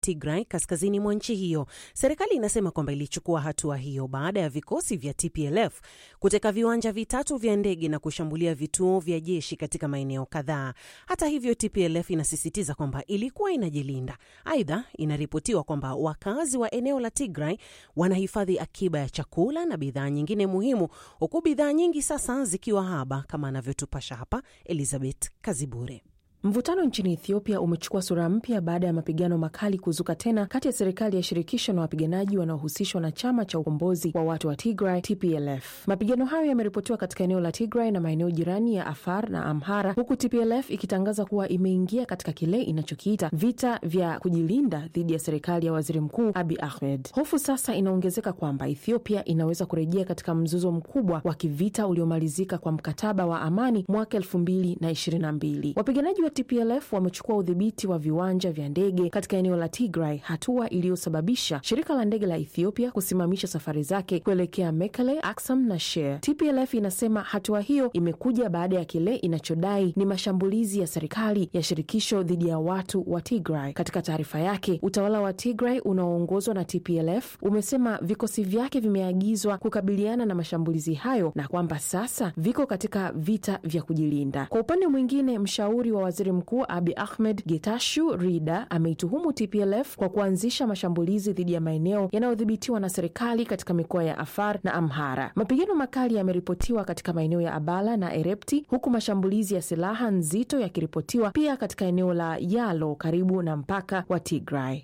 Tigray kaskazini mwa nchi hiyo. Serikali inasema kwamba ilichukua hatua hiyo baada ya vikosi vya TPLF kuteka viwanja vitatu vya ndege na kushambulia vituo vya jeshi katika maeneo kadhaa. Hata hivyo, TPLF inasisitiza kwamba ilikuwa inajilinda. Aidha, inaripotiwa kwamba wakazi wa eneo la Tigray wanahifadhi akiba ya chakula na bidhaa nyingine muhimu, huku bidhaa nyingi sasa zikiwa haba, kama anavyotupasha hapa Elizabeth Kazibure. Mvutano nchini Ethiopia umechukua sura mpya baada ya mapigano makali kuzuka tena kati ya serikali ya shirikisho na wapiganaji wanaohusishwa na chama cha ukombozi wa watu wa Tigray, TPLF. Mapigano hayo yameripotiwa katika eneo la Tigray na maeneo jirani ya Afar na Amhara, huku TPLF ikitangaza kuwa imeingia katika kile inachokiita vita vya kujilinda dhidi ya serikali ya waziri mkuu Abi Ahmed. Hofu sasa inaongezeka kwamba Ethiopia inaweza kurejea katika mzozo mkubwa wa kivita uliomalizika kwa mkataba wa amani mwaka elfu mbili na ishirini na mbili. Wapiganaji wa TPLF wamechukua udhibiti wa viwanja vya ndege katika eneo la Tigray, hatua iliyosababisha shirika la ndege la Ethiopia kusimamisha safari zake kuelekea Mekele, Aksum na Shire. TPLF inasema hatua hiyo imekuja baada ya kile inachodai ni mashambulizi ya serikali ya shirikisho dhidi ya watu wa Tigray. Katika taarifa yake, utawala wa Tigray unaoongozwa na TPLF umesema vikosi vyake vimeagizwa kukabiliana na mashambulizi hayo na kwamba sasa viko katika vita vya kujilinda. Kwa upande mwingine, mshauri wa waziri mkuu Abi Ahmed Getashu Rida ameituhumu TPLF kwa kuanzisha mashambulizi dhidi ya maeneo yanayodhibitiwa na serikali katika mikoa ya Afar na Amhara. Mapigano makali yameripotiwa katika maeneo ya Abala na Erepti, huku mashambulizi ya silaha nzito yakiripotiwa pia katika eneo la Yalo karibu na mpaka wa Tigray.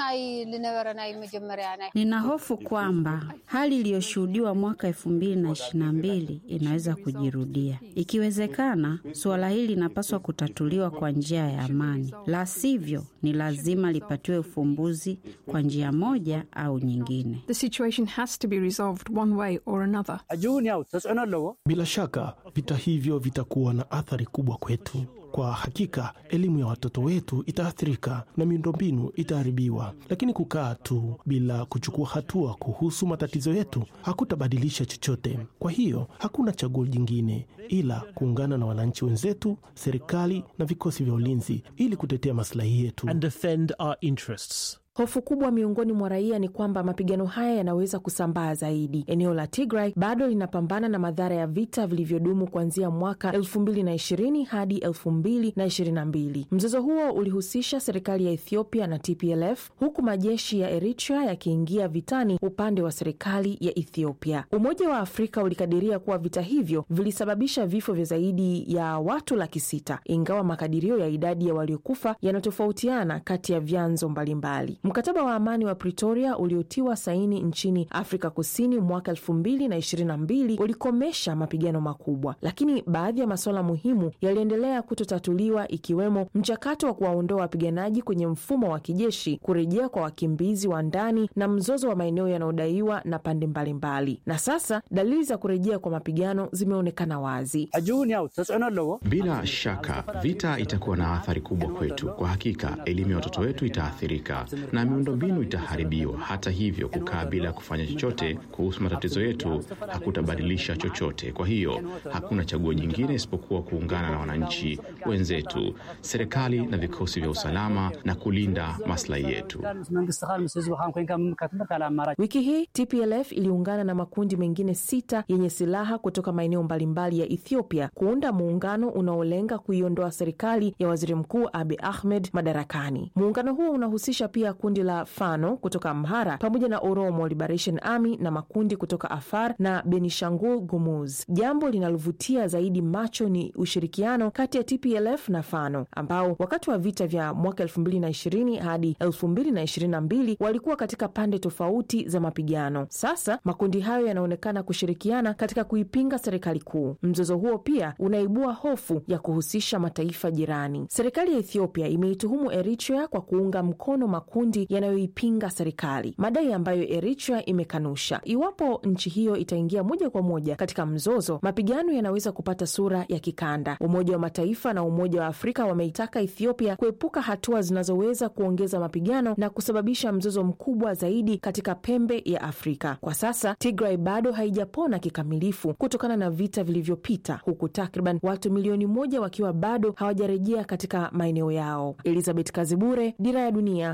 Nina hofu kwamba hali iliyoshuhudiwa mwaka elfu mbili na ishirini na mbili inaweza kujirudia. Ikiwezekana, suala hili linapaswa kutatuliwa kwa njia ya amani, la sivyo ni lazima lipatiwe ufumbuzi kwa njia moja au nyingine. The situation has to be resolved one way or another. Bila shaka vita hivyo vitakuwa na athari kubwa kwetu. Kwa hakika elimu ya watoto wetu itaathirika na miundombinu itaharibiwa, lakini kukaa tu bila kuchukua hatua kuhusu matatizo yetu hakutabadilisha chochote. Kwa hiyo hakuna chaguo jingine ila kuungana na wananchi wenzetu, serikali na vikosi vya ulinzi ili kutetea maslahi yetu. and defend our interests. Hofu kubwa miongoni mwa raia ni kwamba mapigano haya yanaweza kusambaa zaidi. Eneo la Tigray bado linapambana na madhara ya vita vilivyodumu kuanzia mwaka 2020 hadi 2022. Mzozo huo ulihusisha serikali ya Ethiopia na TPLF, huku majeshi ya Eritrea yakiingia vitani upande wa serikali ya Ethiopia. Umoja wa Afrika ulikadiria kuwa vita hivyo vilisababisha vifo vya zaidi ya watu laki sita, ingawa makadirio ya idadi ya waliokufa yanatofautiana kati ya vyanzo mbalimbali. Mkataba wa amani wa Pretoria uliotiwa saini nchini Afrika Kusini mwaka elfu mbili na ishirini na mbili ulikomesha mapigano makubwa, lakini baadhi ya masuala muhimu yaliendelea kutotatuliwa, ikiwemo mchakato wa kuwaondoa wapiganaji kwenye mfumo wa kijeshi, kurejea kwa wakimbizi wa ndani na mzozo wa maeneo yanayodaiwa na pande mbalimbali. Na sasa dalili za kurejea kwa mapigano zimeonekana wazi. Bila shaka vita itakuwa na athari kubwa kwetu. Kwa hakika, elimu ya watoto wetu itaathirika na miundombinu itaharibiwa. Hata hivyo, kukaa bila kufanya chochote kuhusu matatizo yetu hakutabadilisha chochote. Kwa hiyo, hakuna chaguo jingine isipokuwa kuungana na wananchi wenzetu, serikali na vikosi vya usalama na kulinda maslahi yetu. Wiki hii TPLF iliungana na makundi mengine sita yenye silaha kutoka maeneo mbalimbali ya Ethiopia kuunda muungano unaolenga kuiondoa serikali ya waziri mkuu Abi Ahmed madarakani. Muungano huo unahusisha pia kundi la Fano kutoka Amhara pamoja na Oromo Liberation Army na makundi kutoka Afar na Benishangul Gumuz. Jambo linalovutia zaidi macho ni ushirikiano kati ya TPLF na Fano ambao wakati wa vita vya mwaka 2020 hadi 2022 walikuwa katika pande tofauti za mapigano. Sasa makundi hayo yanaonekana kushirikiana katika kuipinga serikali kuu. Mzozo huo pia unaibua hofu ya kuhusisha mataifa jirani. Serikali ya Ethiopia imeituhumu Eritrea kwa kuunga mkono makundi yanayoipinga serikali, madai ambayo Eritrea imekanusha. Iwapo nchi hiyo itaingia moja kwa moja katika mzozo, mapigano yanaweza kupata sura ya kikanda. Umoja wa Mataifa na Umoja wa Afrika wameitaka Ethiopia kuepuka hatua zinazoweza kuongeza mapigano na kusababisha mzozo mkubwa zaidi katika pembe ya Afrika. Kwa sasa Tigray bado haijapona kikamilifu kutokana na vita vilivyopita, huku takriban watu milioni moja wakiwa bado hawajarejea katika maeneo yao. Elizabeth Kazibure, Dira ya Dunia, BBC.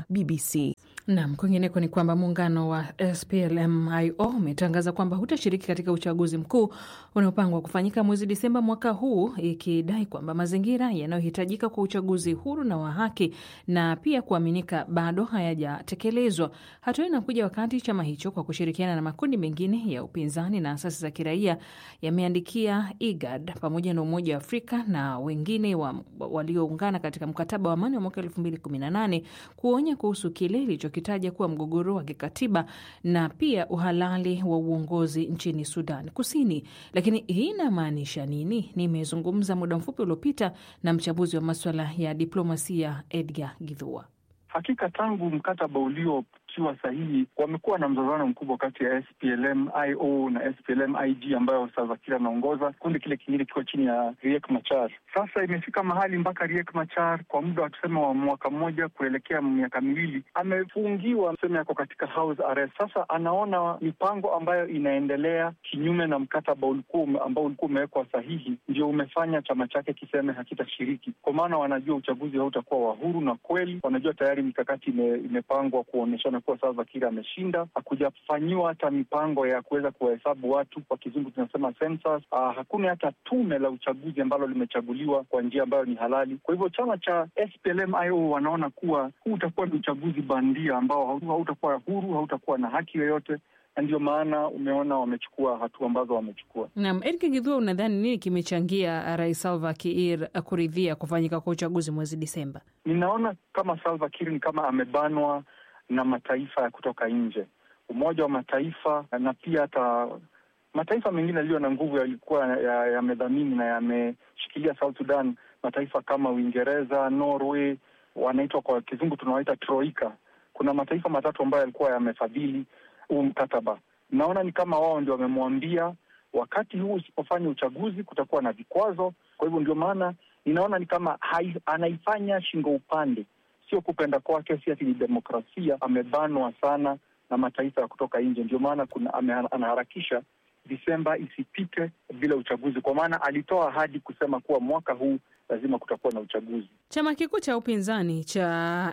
DRC. Nam, kwingineko ni kwamba muungano wa SPLM-IO umetangaza kwamba hutashiriki katika uchaguzi mkuu unaopangwa kufanyika mwezi Disemba mwaka huu, ikidai kwamba mazingira yanayohitajika kwa uchaguzi huru na wa haki na pia kuaminika bado hayajatekelezwa. Hatua hii inakuja wakati chama hicho kwa kushirikiana na makundi mengine ya upinzani na asasi za kiraia yameandikia IGAD pamoja na Umoja wa Afrika na wengine wa, walioungana katika mkataba wa amani wa mwaka elfu mbili kumi na nane kuonya kuhusu kile ilichokitaja kuwa mgogoro wa kikatiba na pia uhalali wa uongozi nchini Sudan Kusini. Lakini hii inamaanisha nini? Nimezungumza muda mfupi uliopita na mchambuzi wa maswala ya diplomasia Edgar Githua. Hakika tangu mkataba uliotiwa sahihi wamekuwa na mzozano mkubwa kati ya SPLM IO na SPLM IG ambayo Salva Kiir anaongoza. Kundi kile kingine kiko chini ya Riek Machar. Sasa imefika mahali mpaka Riek Machar kwa muda wa tuseme wa mwaka mmoja kuelekea miaka miwili amefungiwa, tuseme yako katika house arrest. Sasa anaona mipango ambayo inaendelea kinyume na mkataba ulikuwa ambao ulikuwa umewekwa sahihi, ndio umefanya chama chake kiseme hakitashiriki, kwa maana wanajua uchaguzi hautakuwa wa huru na kweli. Wanajua tayari mikakati ime, imepangwa kuonyeshana kuwa Salva Kiir ameshinda. Hakujafanyiwa hata mipango ya kuweza kuwahesabu watu, kwa kizungu tunasema census. Ah, hakuna hata tume la uchaguzi ambalo limechaguliwa kwa njia ambayo ni halali. Kwa hivyo chama cha SPLM-IO wanaona kuwa huu utakuwa ni uchaguzi bandia ambao hautakuwa huru, hautakuwa na haki yoyote na ndio maana umeona wamechukua hatua ambazo wamechukua. Naam, Eric Githua, unadhani nini kimechangia Rais Salva Kiir kuridhia kufanyika kwa uchaguzi mwezi Disemba? Ninaona kama Salva Kiir ni kama amebanwa na mataifa ya kutoka nje, Umoja wa Mataifa na pia hata mataifa mengine yaliyo na nguvu yalikuwa yamedhamini ya na yameshikilia South Sudan, mataifa kama Uingereza, Norway, wanaitwa kwa kizungu tunawaita troika. Kuna mataifa matatu ambayo yalikuwa yamefadhili huu mkataba. Naona ni kama wao ndio wamemwambia wakati huu usipofanya uchaguzi kutakuwa na vikwazo. Kwa hivyo ndio maana ninaona ni kama hai, anaifanya shingo upande, sio kupenda kwake, si ati ni demokrasia. Amebanwa sana na mataifa ya kutoka nje, ndio maana kuna anaharakisha Disemba isipite bila uchaguzi, kwa maana alitoa ahadi kusema kuwa mwaka huu lazima kutakuwa na uchaguzi. Chama kikuu cha upinzani cha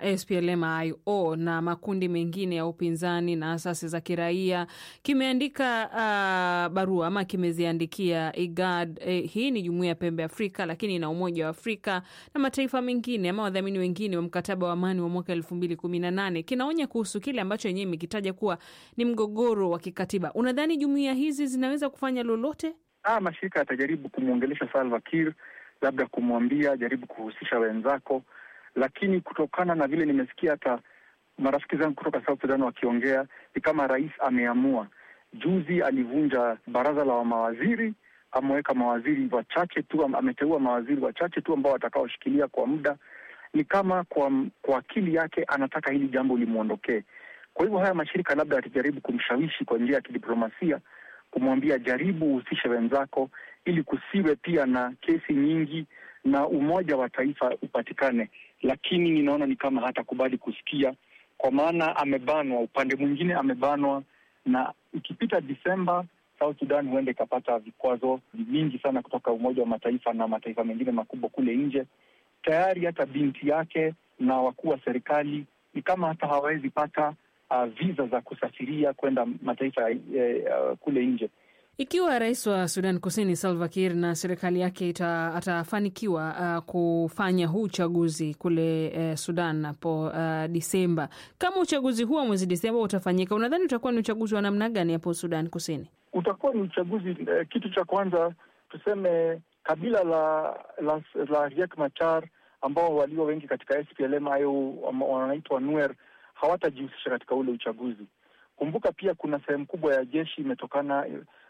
SPLM-IO na makundi mengine ya upinzani na asasi za kiraia kimeandika uh, barua ama kimeziandikia IGAD. Eh, hii ni jumuiya ya pembe Afrika, lakini na Umoja wa Afrika na mataifa mengine ama wadhamini wengine wa mkataba wa amani wa mwaka elfu mbili kumi na nane kinaonya kuhusu kile ambacho yenyewe imekitaja kuwa ni mgogoro wa kikatiba. Unadhani jumuiya hizi zinaweza kufanya lolote? Ah, mashirika yatajaribu kumwongelesha Salva Kiir labda kumwambia jaribu kuhusisha wenzako, lakini kutokana na vile nimesikia hata marafiki zangu kutoka South Sudan wakiongea, ni kama rais ameamua. Juzi alivunja baraza la mawaziri, ameweka mawaziri wachache tu, ameteua mawaziri wachache tu ambao watakaoshikilia kwa muda. Ni kama kwa, kwa akili yake anataka hili jambo limwondokee. Kwa hivyo haya mashirika labda yatajaribu kumshawishi kwa njia ya kidiplomasia, kumwambia jaribu uhusishe wenzako ili kusiwe pia na kesi nyingi na umoja wa taifa upatikane, lakini ninaona ni kama hatakubali kusikia, kwa maana amebanwa. Upande mwingine amebanwa, na ikipita Disemba South Sudan huenda ikapata vikwazo vingi sana kutoka Umoja wa Mataifa na mataifa mengine makubwa kule nje. Tayari hata binti yake na wakuu wa serikali ni kama hata hawawezi pata uh, visa za kusafiria kwenda mataifa uh, kule nje. Ikiwa rais wa Sudan Kusini Salva Kiir na serikali yake ita, atafanikiwa uh, kufanya huu uchaguzi kule uh, Sudan hapo uh, Disemba, kama uchaguzi huo mwezi Disemba utafanyika, unadhani utakuwa ni uchaguzi wa namna gani hapo Sudan Kusini? Utakuwa ni uchaguzi uh, kitu cha kwanza tuseme kabila la la, la Riek Machar ambao walio wengi katika SPLM au wanaitwa Nuer hawatajihusisha katika ule uchaguzi. Kumbuka pia kuna sehemu kubwa ya jeshi imetokana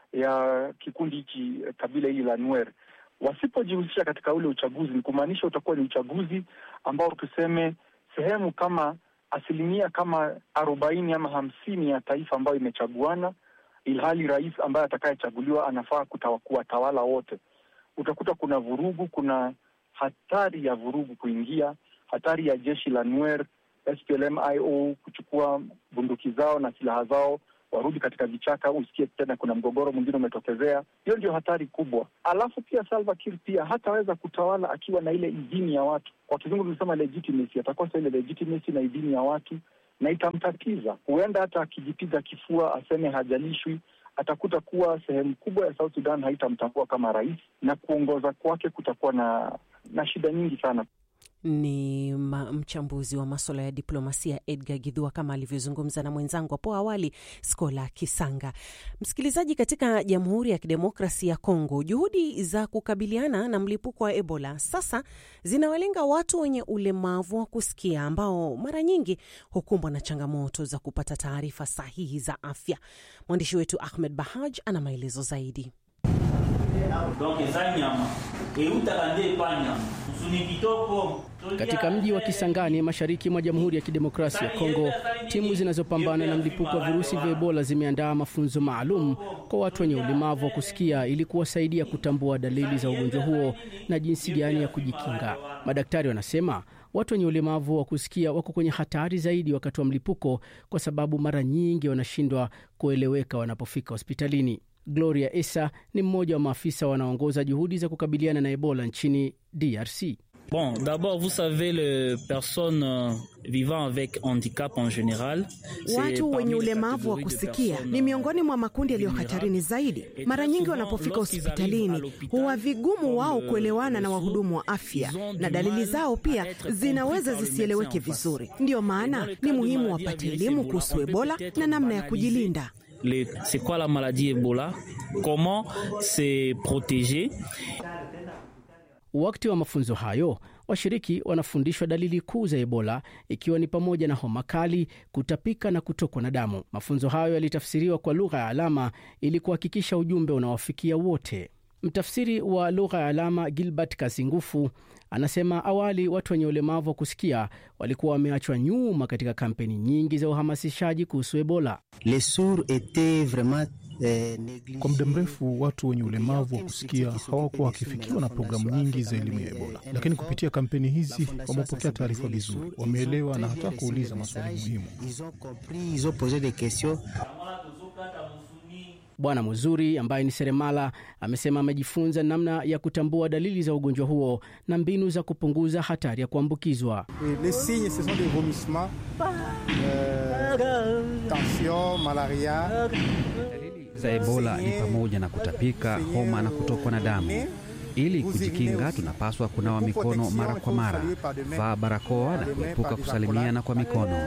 ya kikundi hichi kabila hili la Nuer. Wasipojihusisha katika ule uchaguzi, ni kumaanisha utakuwa ni uchaguzi ambao tuseme sehemu kama asilimia kama arobaini ama hamsini ya taifa ambayo imechaguana, ilhali rais ambaye atakayechaguliwa anafaa kuwatawala wote. Utakuta kuna vurugu, kuna hatari ya vurugu kuingia, hatari ya jeshi la Nuer SPLM-IO kuchukua bunduki zao na silaha zao warudi katika vichaka, usikie tena kuna mgogoro mwingine umetokezea. Hiyo ndio hatari kubwa. Alafu pia Salva Kiir pia hataweza kutawala akiwa na ile idhini ya watu, kwa kizungu tunasema legitimacy. Atakosa ile legitimacy na idhini ya watu, na itamtatiza. Huenda hata akijipiga kifua aseme hajalishwi, atakuta kuwa sehemu kubwa ya South Sudan haitamtambua kama rais, na kuongoza kwake kutakuwa na na shida nyingi sana. Ni ma, mchambuzi wa maswala ya diplomasia Edgar Gidhua kama alivyozungumza na mwenzangu hapo awali Skola Kisanga. Msikilizaji, katika Jamhuri ya Kidemokrasi ya Kongo, juhudi za kukabiliana na mlipuko wa Ebola sasa zinawalenga watu wenye ulemavu wa kusikia ambao mara nyingi hukumbwa na changamoto za kupata taarifa sahihi za afya. Mwandishi wetu Ahmed Bahaj ana maelezo zaidi. Katika mji wa Kisangani mashariki mwa Jamhuri ya Kidemokrasia ya Kongo, timu zinazopambana na mlipuko wa virusi vya Ebola zimeandaa mafunzo maalum kwa watu wenye ulemavu wa kusikia ili kuwasaidia kutambua dalili za ugonjwa huo na jinsi gani ya kujikinga. Madaktari wanasema watu wenye ulemavu wa kusikia wako kwenye hatari zaidi wakati wa mlipuko kwa sababu mara nyingi wanashindwa kueleweka wanapofika hospitalini. Gloria Esa ni mmoja wa maafisa wanaoongoza juhudi za kukabiliana na Ebola nchini DRC. Bon, d'abord, vous savez, les personnes vivant avec handicap en général, watu wenye ulemavu wa kusikia ni miongoni mwa makundi yaliyo hatarini zaidi. Mara nyingi wanapofika hospitalini huwa vigumu wao kuelewana na wahudumu wa afya, na dalili zao pia zinaweza zisieleweke vizuri. Ndiyo maana ni muhimu wapate elimu kuhusu Ebola na namna ya kujilinda. C'est quoi la maladie Ebola? Comment se protéger? Wakati wa mafunzo hayo, washiriki wanafundishwa dalili kuu za Ebola ikiwa ni pamoja na homa kali, kutapika na kutokwa na damu. Mafunzo hayo yalitafsiriwa kwa lugha ya alama ili kuhakikisha ujumbe unawafikia wote. Mtafsiri wa lugha ya alama Gilbert Kazingufu anasema awali watu wenye ulemavu wa kusikia walikuwa wameachwa nyuma katika kampeni nyingi za uhamasishaji kuhusu Ebola. Kwa muda mrefu watu wenye ulemavu wa kusikia hawakuwa wakifikiwa na programu nyingi za elimu ya Ebola, lakini kupitia kampeni hizi wamepokea taarifa vizuri, wameelewa na hata kuuliza maswali muhimu. Bwana Muzuri ambaye ni seremala amesema amejifunza namna ya kutambua dalili za ugonjwa huo na mbinu za kupunguza hatari ya kuambukizwa. Dalili za Ebola ni pamoja na kutapika, homa na kutokwa na damu. Ili kujikinga, tunapaswa kunawa mikono mara kwa mara, vaa barakoa na kuepuka kusalimiana kwa mikono.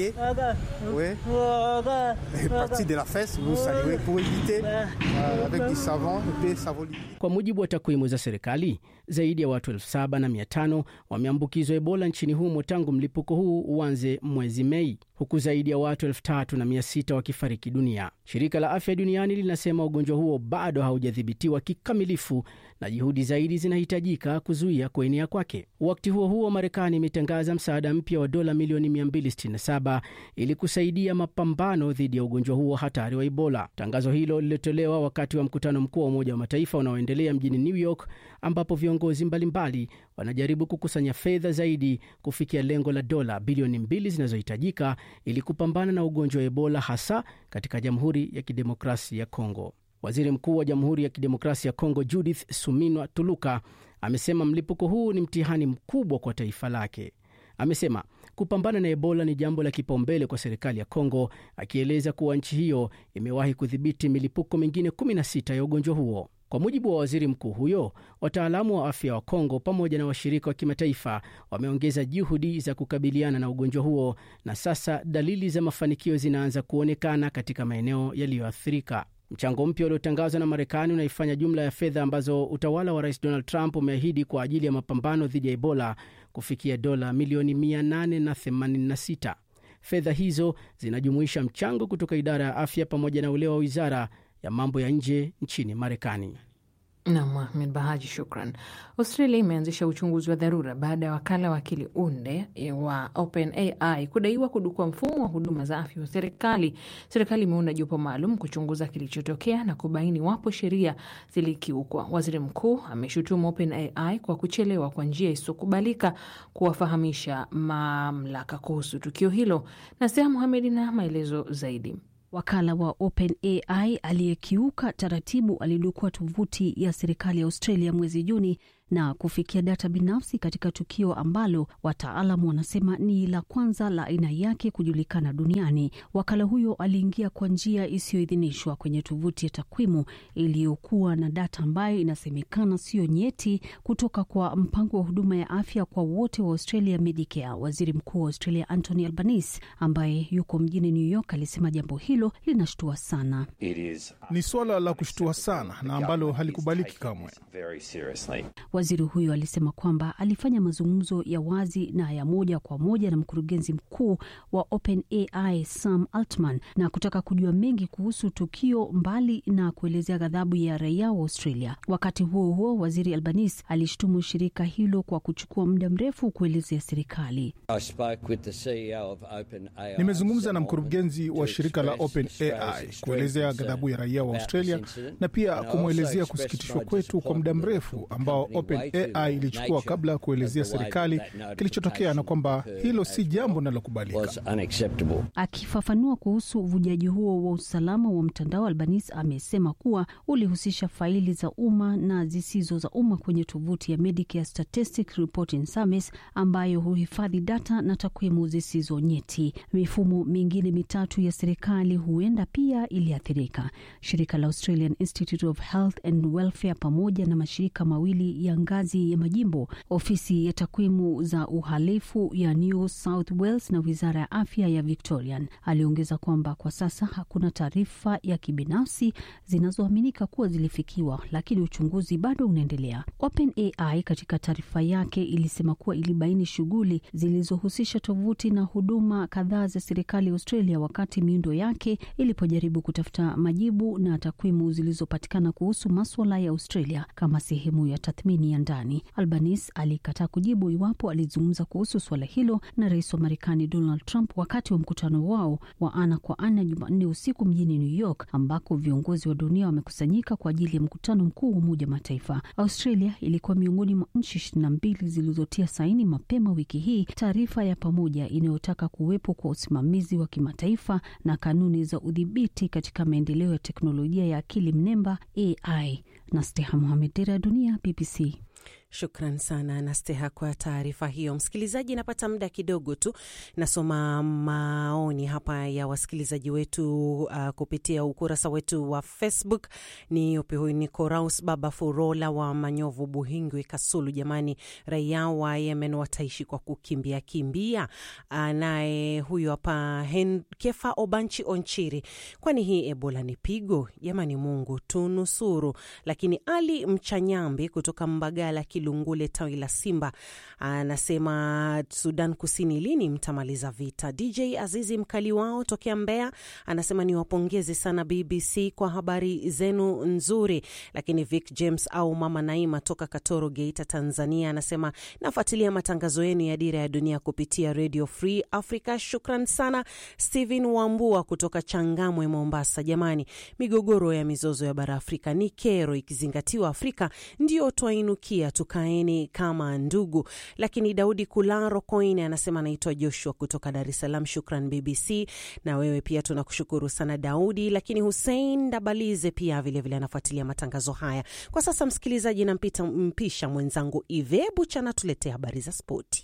Kwa mujibu wa takwimu za serikali, zaidi ya watu elfu saba na mia tano wameambukizwa Ebola nchini humo tangu mlipuko huu uanze mwezi Mei, huku zaidi ya watu elfu tatu na mia sita wakifariki dunia. Shirika la Afya Duniani linasema ugonjwa huo bado haujadhibitiwa kikamilifu na juhudi zaidi zinahitajika kuzuia kuenea kwake. Wakati huo huo, Marekani imetangaza msaada mpya wa dola milioni 267 ili kusaidia mapambano dhidi ya ugonjwa huo hatari wa Ebola. Tangazo hilo lilitolewa wakati wa mkutano mkuu wa Umoja wa Mataifa unaoendelea mjini New York, ambapo viongozi mbalimbali wanajaribu kukusanya fedha zaidi kufikia lengo la dola bilioni mbili zinazohitajika ili kupambana na ugonjwa wa Ebola, hasa katika Jamhuri ya Kidemokrasia ya Kongo. Waziri Mkuu wa Jamhuri ya Kidemokrasia ya Kongo Judith Suminwa Tuluka amesema mlipuko huu ni mtihani mkubwa kwa taifa lake. Amesema kupambana na Ebola ni jambo la kipaumbele kwa serikali ya Kongo, akieleza kuwa nchi hiyo imewahi kudhibiti milipuko mingine 16 ya ugonjwa huo. Kwa mujibu wa waziri mkuu huyo, wataalamu wa afya wa Kongo pamoja na washirika wa kimataifa wameongeza juhudi za kukabiliana na ugonjwa huo, na sasa dalili za mafanikio zinaanza kuonekana katika maeneo yaliyoathirika. Mchango mpya uliotangazwa na Marekani unaifanya jumla ya fedha ambazo utawala wa rais Donald Trump umeahidi kwa ajili ya mapambano dhidi ya Ebola kufikia dola milioni 886. Fedha hizo zinajumuisha mchango kutoka idara ya afya pamoja na ule wa wizara ya mambo ya nje nchini Marekani. Nam Ahmed Bahaji, shukran. Australia imeanzisha uchunguzi wa dharura baada ya wakala wa akili unde wa OpenAI kudaiwa kudukua mfumo wa huduma za afya wa serikali. Serikali imeunda jopo maalum kuchunguza kilichotokea na kubaini wapo sheria zilikiukwa. Waziri mkuu ameshutumu OpenAI kwa kuchelewa kwa njia isiyokubalika kuwafahamisha mamlaka kuhusu tukio hilo. Nasia Muhamedi na maelezo zaidi. Wakala wa OpenAI aliyekiuka taratibu alidukua tovuti ya serikali ya Australia mwezi Juni na kufikia data binafsi katika tukio ambalo wataalamu wanasema ni la kwanza la aina yake kujulikana duniani. Wakala huyo aliingia kwa njia isiyoidhinishwa kwenye tovuti ya takwimu iliyokuwa na data ambayo inasemekana siyo nyeti kutoka kwa mpango wa huduma ya afya kwa wote wa Australia, Medicare. Waziri Mkuu wa Australia Anthony Albanese ambaye yuko mjini New York alisema jambo hilo linashtua sana. Ni suala la kushtua sana na ambalo halikubaliki kamwe. Waziri huyo alisema kwamba alifanya mazungumzo ya wazi na ya moja kwa moja na mkurugenzi mkuu wa OpenAI Sam Altman na kutaka kujua mengi kuhusu tukio, mbali na kuelezea ghadhabu ya raia wa Australia. Wakati huo huo, waziri Albanese alishtumu shirika hilo kwa kuchukua muda mrefu kuelezea serikali. Nimezungumza na mkurugenzi wa shirika la OpenAI kuelezea ghadhabu ya raia wa Australia na pia kumwelezea kusikitishwa kwetu kwa muda mrefu ambao OpenAI ilichukua kabla ya kuelezea serikali kilichotokea na kwamba hilo si jambo linalokubalika. Akifafanua kuhusu uvujaji huo wa usalama wa mtandao, Albanese amesema kuwa ulihusisha faili za umma na zisizo za umma kwenye tovuti ya Medicare Statistics Reporting Service ambayo huhifadhi data na takwimu zisizo nyeti. Mifumo mingine mitatu ya serikali huenda pia iliathirika. Shirika la Australian Institute of Health and Welfare pamoja na mashirika mawili ya ngazi ya majimbo, ofisi ya takwimu za uhalifu ya New South Wales na wizara ya afya ya Victorian. Aliongeza kwamba kwa sasa hakuna taarifa ya kibinafsi zinazoaminika kuwa zilifikiwa, lakini uchunguzi bado unaendelea. OpenAI katika taarifa yake ilisema kuwa ilibaini shughuli zilizohusisha tovuti na huduma kadhaa za serikali ya Australia wakati miundo yake ilipojaribu kutafuta majibu na takwimu zilizopatikana kuhusu maswala ya Australia kama sehemu ya tathmini ya ndani. Albanese alikataa kujibu iwapo alizungumza kuhusu suala hilo na rais wa Marekani Donald Trump wakati wa mkutano wao wa ana kwa ana Jumanne usiku mjini New York, ambako viongozi wa dunia wamekusanyika kwa ajili ya mkutano mkuu wa Umoja wa Mataifa. Australia ilikuwa miongoni mwa nchi ishirini na mbili zilizotia saini mapema wiki hii taarifa ya pamoja inayotaka kuwepo kwa usimamizi wa kimataifa na kanuni za udhibiti katika maendeleo ya teknolojia ya akili mnemba AI. na Steha Mohamed, Dira ya Dunia, BBC. Shukran sana Nasteha kwa taarifa hiyo. Msikilizaji, napata muda kidogo tu, nasoma maoni hapa ya wasikilizaji wetu uh, kupitia ukurasa wetu wa Facebook. Ni yupi huyu? Ni Koraus Baba Furola wa Manyovu, Buhingwi, Kasulu. Jamani, raia wa Yemen wataishi kwa kukimbia kimbia. Naye huyu hapa Kefa Obanchi Onchiri, kwani hii Ebola ni pigo jamani, Mungu tunusuru. Lakini Ali Mchanyambi kutoka Mbagala Kilungule tawi la Simba anasema Sudan Kusini, lini mtamaliza vita? DJ Azizi Mkali wao tokea Mbeya anasema niwapongeze sana BBC kwa habari zenu nzuri. Lakini Vic James au Mama Naima toka Katoro, Geita, Tanzania anasema nafuatilia matangazo yenu ya Dira ya Dunia kupitia Radio Free Africa. Shukran sana. Stephen Wambua kutoka Changamwe, Mombasa, jamani, migogoro ya mizozo ya bara Afrika ni kero, ikizingatiwa Afrika ndio twainukia tukaeni kama ndugu. Lakini Daudi Kularo Koine anasema anaitwa Joshua kutoka Dar es Salaam. Shukran BBC, na wewe pia tunakushukuru sana Daudi. Lakini Hussein Dabalize pia vilevile anafuatilia matangazo haya kwa sasa. Msikilizaji, nampita mpisha mwenzangu Ive Buchana tuletea habari za spoti.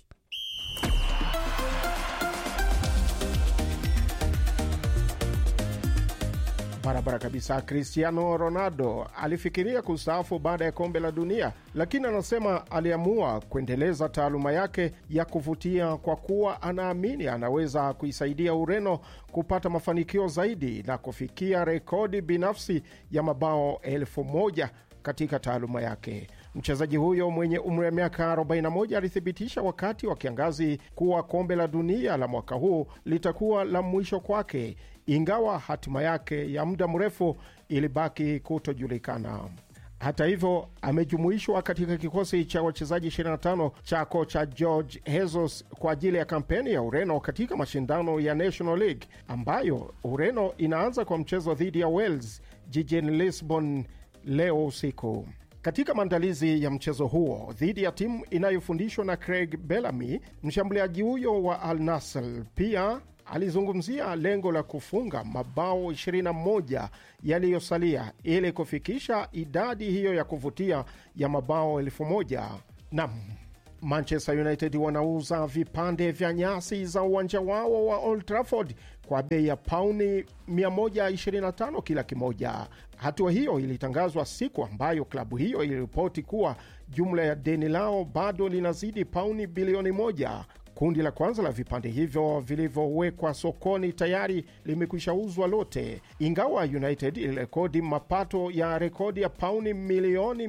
Barabara kabisa. Cristiano Ronaldo alifikiria kustaafu baada ya kombe la dunia, lakini anasema aliamua kuendeleza taaluma yake ya kuvutia kwa kuwa anaamini anaweza kuisaidia Ureno kupata mafanikio zaidi na kufikia rekodi binafsi ya mabao elfu moja katika taaluma yake. Mchezaji huyo mwenye umri wa miaka 41 alithibitisha wakati wa kiangazi kuwa kombe la dunia la mwaka huu litakuwa la mwisho kwake, ingawa hatima yake ya muda mrefu ilibaki kutojulikana. Hata hivyo, amejumuishwa katika kikosi cha wachezaji 25 cha kocha George Jesus kwa ajili ya kampeni ya Ureno katika mashindano ya National League ambayo Ureno inaanza kwa mchezo dhidi ya Wales jijini Lisbon leo usiku. Katika maandalizi ya mchezo huo dhidi ya timu inayofundishwa na Craig Bellamy, mshambuliaji huyo wa Al Nassr pia alizungumzia lengo la kufunga mabao 21 yaliyosalia ili kufikisha idadi hiyo ya kuvutia ya mabao elfu moja. Nam Manchester United wanauza vipande vya nyasi za uwanja wao wa Old Trafford kwa bei ya pauni 125 kila kimoja. Hatua hiyo ilitangazwa siku ambayo klabu hiyo iliripoti kuwa jumla ya deni lao bado linazidi pauni bilioni moja. Kundi la kwanza la vipande hivyo vilivyowekwa sokoni tayari limekwisha uzwa lote, ingawa United ilirekodi mapato ya rekodi ya pauni milioni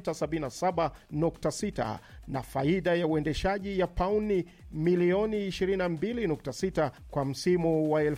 677.6 na faida ya uendeshaji ya pauni milioni 22.6 kwa msimu wa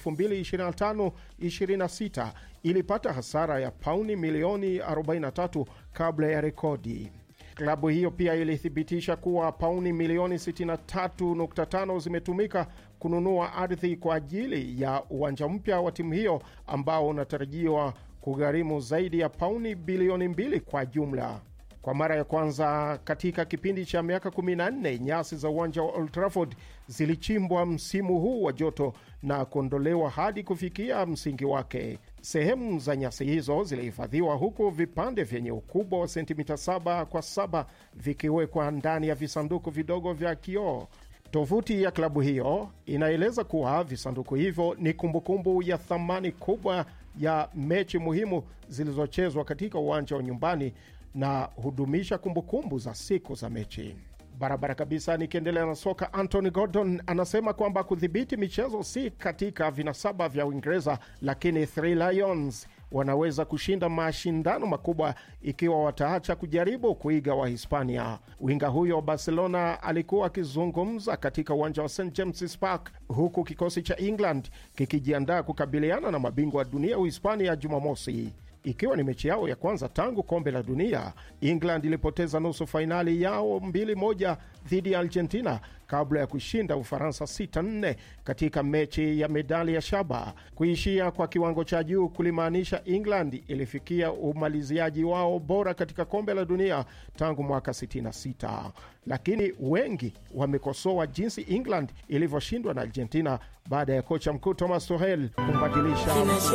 2025-26 ilipata hasara ya pauni milioni 43 kabla ya rekodi. Klabu hiyo pia ilithibitisha kuwa pauni milioni 63.5 zimetumika kununua ardhi kwa ajili ya uwanja mpya wa timu hiyo ambao unatarajiwa kugharimu zaidi ya pauni bilioni mbili kwa jumla. Kwa mara ya kwanza katika kipindi cha miaka 14 nyasi za uwanja wa Old Trafford zilichimbwa msimu huu wa joto na kuondolewa hadi kufikia msingi wake. Sehemu za nyasi hizo zilihifadhiwa huku vipande vyenye ukubwa wa sentimita 7 kwa 7 vikiwekwa ndani ya visanduku vidogo vya kioo. Tovuti ya klabu hiyo inaeleza kuwa visanduku hivyo ni kumbukumbu ya thamani kubwa ya mechi muhimu zilizochezwa katika uwanja wa nyumbani na hudumisha kumbukumbu za siku za mechi barabara kabisa. Nikiendelea na soka, Anthony Gordon anasema kwamba kudhibiti michezo si katika vinasaba vya Uingereza, lakini Three Lions wanaweza kushinda mashindano makubwa ikiwa wataacha kujaribu kuiga Wahispania. Winga huyo wa Barcelona alikuwa akizungumza katika uwanja wa St James's Park huku kikosi cha England kikijiandaa kukabiliana na mabingwa wa dunia Uhispania Jumamosi. Ikiwa ni mechi yao ya kwanza tangu kombe la dunia, England ilipoteza nusu fainali yao 2-1 dhidi ya Argentina kabla ya kushinda Ufaransa 6-4 katika mechi ya medali ya shaba. Kuishia kwa kiwango cha juu kulimaanisha England ilifikia umaliziaji wao bora katika kombe la dunia tangu mwaka 66, lakini wengi wamekosoa jinsi England ilivyoshindwa na Argentina baada ya kocha mkuu Thomas Tuchel kumbadilisha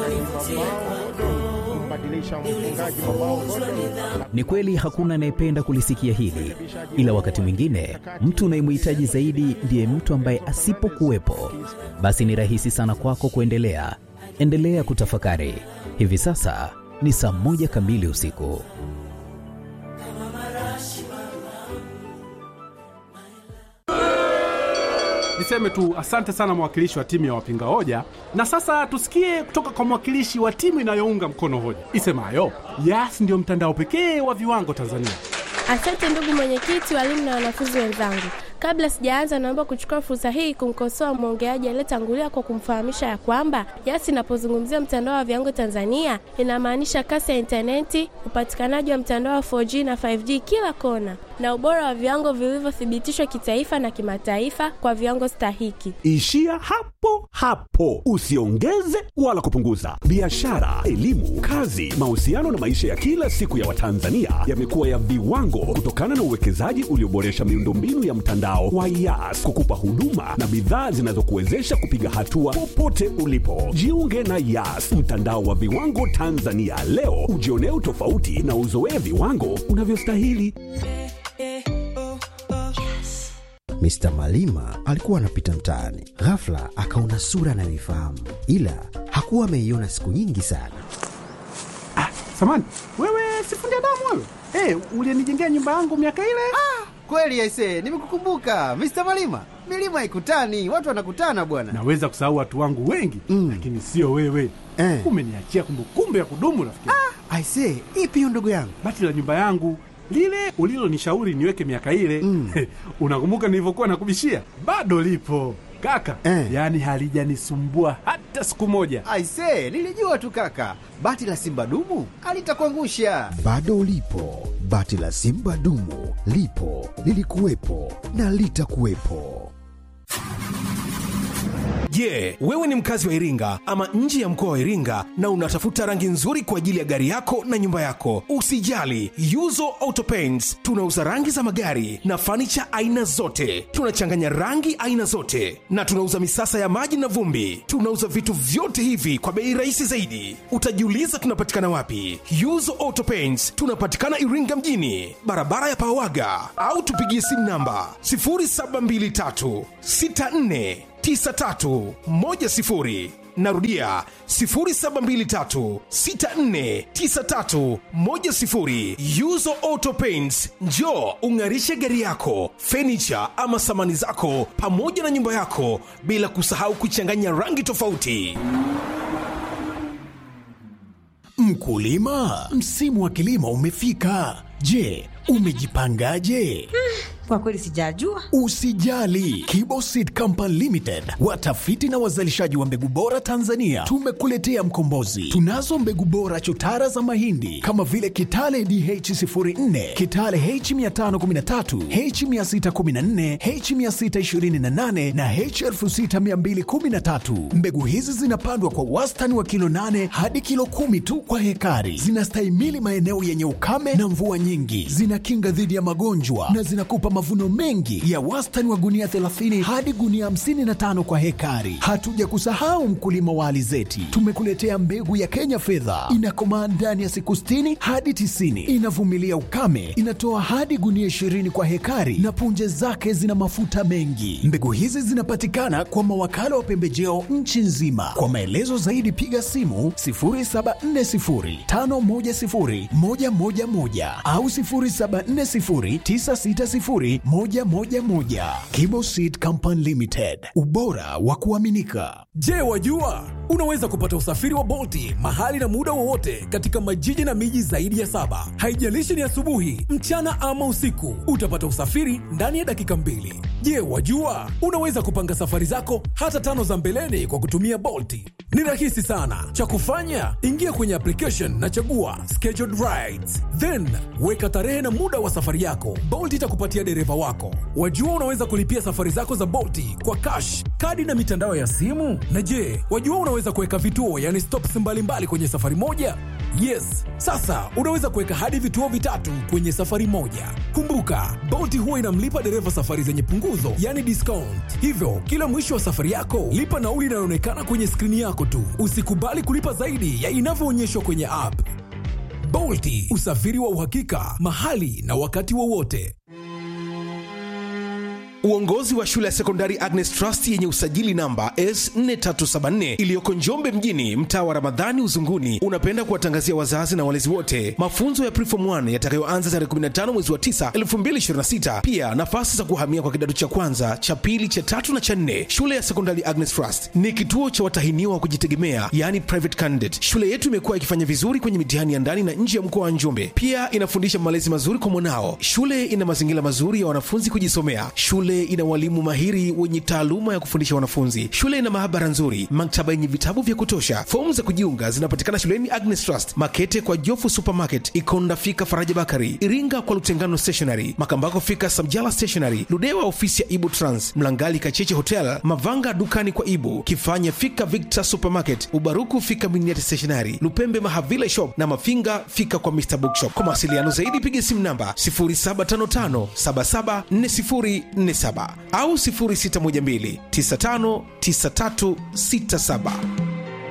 kumbadilisha mfungaji mabao Ni kweli hakuna anayependa kulisikia hili, ila wakati mwingine mtu unayemhitaji zaidi ndiye mtu ambaye asipokuwepo, basi ni rahisi sana kwako kuendelea. Endelea kutafakari. Hivi sasa ni saa moja kamili usiku. Niseme tu asante sana mwakilishi wa timu ya wapinga hoja, na sasa tusikie kutoka kwa mwakilishi wa timu inayounga mkono hoja isemayo Yas ndiyo mtandao pekee wa viwango Tanzania. Asante ndugu mwenyekiti, walimu na wanafunzi wenzangu. Kabla sijaanza, naomba kuchukua fursa hii kumkosoa mwongeaji aliyetangulia kwa kumfahamisha ya kwamba Yas inapozungumzia mtandao wa viwango Tanzania inamaanisha kasi ya intaneti, upatikanaji wa mtandao wa 4G na 5G kila kona, na ubora wa viwango vilivyothibitishwa kitaifa na kimataifa kwa viwango stahiki. Ishia hapo hapo, usiongeze wala kupunguza. Biashara, elimu, kazi, mahusiano na maisha ya kila siku ya Watanzania yamekuwa ya viwango kutokana na uwekezaji ulioboresha miundombinu ya mtandao wa Yas kukupa huduma na bidhaa zinazokuwezesha kupiga hatua popote ulipo. Jiunge na Yas, mtandao wa viwango Tanzania leo, ujionee utofauti na uzoee viwango unavyostahili. Mr. Malima alikuwa anapita mtaani, ghafla akaona sura anayoifahamu, ila hakuwa ameiona siku nyingi sana. Ah, samani wewe, sifundi damu wewe. Hey, ulienijengea nyumba yangu miaka ile. Ah, kweli aisee, nimekukumbuka Mr. Malima. Milima haikutani, watu wanakutana bwana. Naweza kusahau watu wangu wengi mm, lakini sio wewe eh. Umeniachia kumbukumbu ya kudumu rafiki. Ah, aisee, ipi hiyo ndugu yangu? Bati la nyumba yangu lile ulilonishauri niweke miaka ile mm. Unakumbuka nilivyokuwa nakubishia? Bado lipo kaka eh. Yaani halijanisumbua hata siku moja. Aisee, nilijua tu kaka, bati la simba dumu alitakuangusha. Bado lipo bati la simba dumu, lipo lilikuwepo na litakuwepo. Je, wewe ni mkazi wa Iringa ama nje ya mkoa wa Iringa na unatafuta rangi nzuri kwa ajili ya gari yako na nyumba yako? Usijali, Yuzo Auto Paints tunauza rangi za magari na fanicha aina zote. Tunachanganya rangi aina zote na tunauza misasa ya maji na vumbi. Tunauza vitu vyote hivi kwa bei rahisi zaidi. Utajiuliza tunapatikana wapi? Yuzo Auto Paints tunapatikana Iringa mjini, barabara ya Pawaga, au tupigie simu namba 0723 64 9310 narudia 0723649310 yuzo auto paints njo ung'arishe gari yako fenicha ama samani zako pamoja na nyumba yako bila kusahau kuchanganya rangi tofauti Mkulima, msimu wa kilimo umefika. Je, umejipangaje? Kwa kweli sijajua. Usijali, Kibo Seed Company Limited, watafiti na wazalishaji wa mbegu bora Tanzania, tumekuletea mkombozi. Tunazo mbegu bora chotara za mahindi kama vile Kitale DH04, Kitale H513, H614, H628 na H6213. Mbegu hizi zinapandwa kwa wastani wa kilo 8 hadi kilo kumi tu kwa hekari. Zinastahimili maeneo yenye ukame na mvua nyingi, zinakinga dhidi ya magonjwa na zinakupa mavuno mengi ya wastani wa gunia 30 hadi gunia 55 kwa hekari. Hatuja kusahau mkulima wa alizeti, tumekuletea mbegu ya Kenya fedha, inakomaa ndani ya siku 60 hadi 90, inavumilia ukame, inatoa hadi gunia 20 kwa hekari na punje zake zina mafuta mengi. Mbegu hizi zinapatikana kwa mawakala wa pembejeo nchi nzima. Kwa maelezo zaidi piga simu 0740510111 au 0740960111. Kibo Seed Company Limited, ubora wa kuaminika. Je, wajua unaweza kupata usafiri wa Bolti mahali na muda wowote katika majiji na miji zaidi ya saba. Haijalishi ni asubuhi, mchana ama usiku, utapata usafiri ndani ya dakika mbili. Je, wajua unaweza kupanga safari zako hata tano za mbeleni kwa kutumia Bolti? Ni rahisi sana. Cha kufanya, ingia kwenye application na chagua scheduled rides, then weka tarehe na muda wa safari yako. Bolt itakupatia dereva wako. Wajua unaweza kulipia safari zako za Bolti kwa cash, kadi na mitandao ya simu. Na je, wajua unaweza kuweka vituo, yani stops mbalimbali mbali kwenye safari moja? Yes, sasa unaweza kuweka hadi vituo vitatu kwenye safari moja. Kumbuka, Bolt huwa inamlipa dereva safari zenye punguzo, yani discount. Hivyo kila mwisho wa safari yako lipa nauli inayoonekana kwenye skrini yako tu. Usikubali kulipa zaidi ya inavyoonyeshwa kwenye app. Bolti, usafiri wa uhakika mahali na wakati wowote. Uongozi wa shule ya sekondari Agnes Trust yenye usajili namba S4374 iliyoko Njombe mjini, mtaa wa Ramadhani Uzunguni, unapenda kuwatangazia wazazi na walezi wote mafunzo ya Preform 1 yatakayoanza tarehe 15 mwezi wa 9 2026. Pia nafasi za kuhamia kwa kidato cha kwanza, cha pili, cha tatu na cha nne. Shule ya sekondari Agnes Trust ni kituo cha watahiniwa wa kujitegemea, yani private candidate. Shule yetu imekuwa ikifanya vizuri kwenye mitihani ya ndani na nje ya mkoa wa Njombe. Pia inafundisha malezi mazuri kwa mwanao. Shule ina mazingira mazuri ya wanafunzi kujisomea. Shule ina walimu mahiri wenye taaluma ya kufundisha wanafunzi. Shule ina maabara nzuri, maktaba yenye vitabu vya kutosha. Fomu za kujiunga zinapatikana shuleni Agnes Trust, Makete kwa Jofu Supermarket, Ikonda fika Faraja Bakari, Iringa kwa Lutengano Stationery, Makambako fika Samjala Stationery, Ludewa ofisi ya Ibu Trans, Mlangali Kacheche Hotel, Mavanga dukani kwa Ibu, Kifanya fika Victor Supermarket, Ubaruku fika Miniati Stationery, Lupembe Mahavile Shop na Mafinga fika kwa Mr Bookshop. Kwa mawasiliano zaidi piga simu namba 0755 774047 au 0612 959367.